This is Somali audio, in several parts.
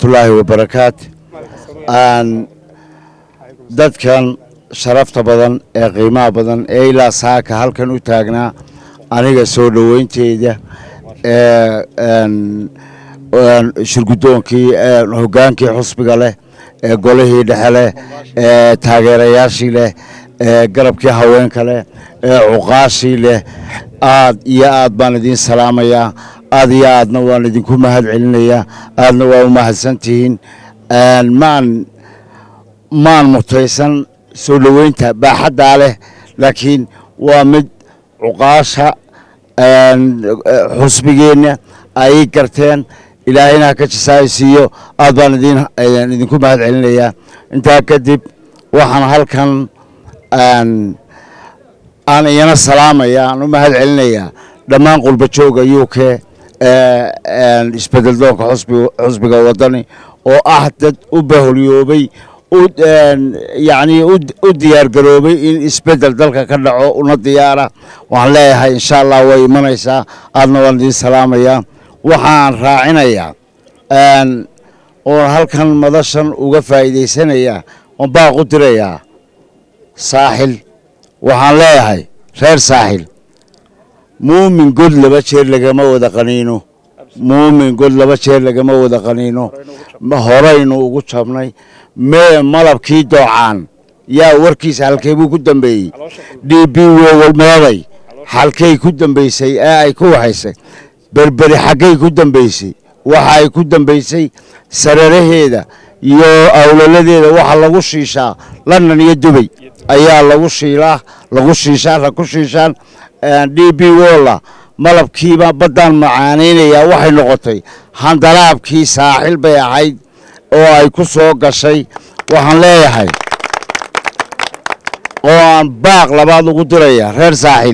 waraxmatullaahi wabarakaatu aan dadkan sharafta badan ee qiimaha badan ee ilaa saaka halkan u taagnaa aniga soo dhoweynteeda shirgudoonkii hogaankii xusbiga leh ee golihii dhexe leh ee taageerayaashii leh ee garabkii haweenka leh ee cuqaashii leh aad iyo aad baan idiin salaamayaa aad iyo aadna waan idinku mahad celinayaa aadna waa u mahadsantihiin maan maan mutaysan soo dhoweynta baaxaddaa leh laakiin waa mid cuqaasha xusbigeenna ay garteen ilaahayna ha ka jisaaysiiyo aad baan idin idinku mahad celinayaa intaa kadib waxaan halkan aan iyana salaamaya aan u mahad celinayaa dhammaan qurba jooga u k isbedel doonka xusbiga wadani oo ah dad u baholyoobay yacni u diyaar garoobay in isbedel dalka ka dhaco una diyaara waxaan leeyahay insha allah way imanaysaa aadna waan idiin salaamayaa waxaan raacinayaa oon halkan madashan uga faa'iidaysanayaa oon baaq u dirayaa saaxil waxaan leeyahay reer saaxil muumin god laba jeer lagama wada qaniino muumin god laba jeer lagama wada qaniino horaynu ugu jabnay mee malabkii doocaan yaa warkiisa halkee buu ku dambeeyey d b wowalmeeday halkay ku dambaysay ee ay ku waxaysay berberi xaggay ku dambaysay waxa ay ku dambaysay sararaheeda iyo awlaladeeda waxa lagu shiishaa london iyo dubay ayaa lagu shiilaa lagu shiishaa rag ku shiishaan d b wolla malabkiiba baddaan macaanaynayaa waxay noqotay handalaabkii saaxil bay ahayd oo ay ku soo gashay waxaan leeyahay oo aan baaq labaad ugu diraya reer saaxil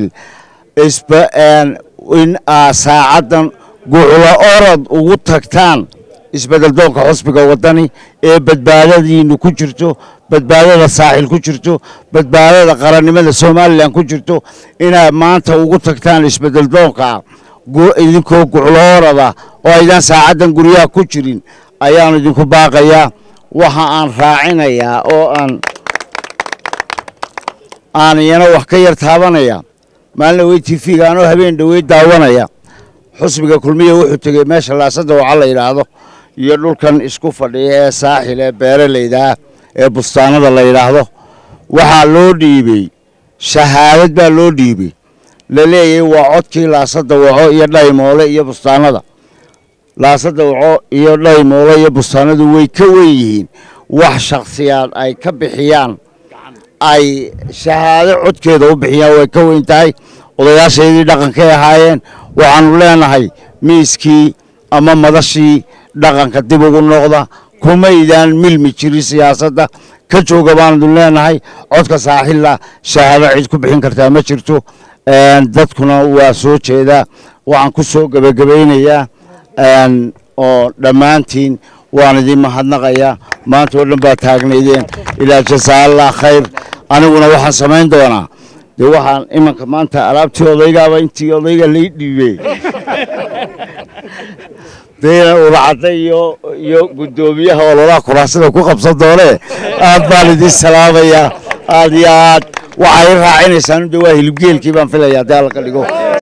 in aa saacaddan guclo orod ugu tagtaan isbedel doonka xusbiga waddani ee badbaadadiinu ku jirto badbaadada saaxil ku jirto badbaadada qarannimada somalilan ku jirto inaad maanta ugu tagtaan isbedel doonka idinkoo guclo orada oo aydaan saacaddan guryaha ku jirin ayaan idinku baaqayaa waxa aan raacinayaa oo aan aan iyana wax ka yar taabanaya maalin dhawey tv-ga anoo habeen dhawey daawanaya xusbiga kulmiya wuxuu tegey meesha laasada waca la yidhaahdo iyo dhulkan isku fadhiya ee saaxil ee beeralaydaa ee bustaanada la yidhaahdo waxaa loo dhiibey shahaadad baa loo dhiibey la leeyahay waa codkii laasada waco iyo dhaymoole iyo bustaanada laasada waco iyo dhaymoole iyo bustaanadu way ka wen yihiin wax shakhsiyaad ay ka bixiyaan ay shahaado codkeeda u bixiyaan way ka weyn tahay odayaashaydii dhaqankay ahaayeen waxaanu leenahay miiskii ama madashii dhaqanka dib ugu noqda kumaydaan milmi jirin siyaasadda ka jooga baanu leenahay codka saaxilla shahaado cid ku bixin kartaa ma jirto dadkuna waa soo jeedaa waxaan ku soo gebagabaynayaa oo dhammaantiin waan idin mahadnaqayaa maanta oo dhan baa taagnaydeen ilaa jasaa allah khayr aniguna waxaan samayn doonaa dee waxaan imanka maanta alaabtii odaygaaba intii odayga lai dhiibey dayna ulacadda iyo iyo guddoomiyaha ololaha kuraasida ku qabsan doonee aad baan idin salaamayaa aad iyo aad waxay raacinaysaa de waa hilibgeelkii baan filaya haddii alla ka dhigo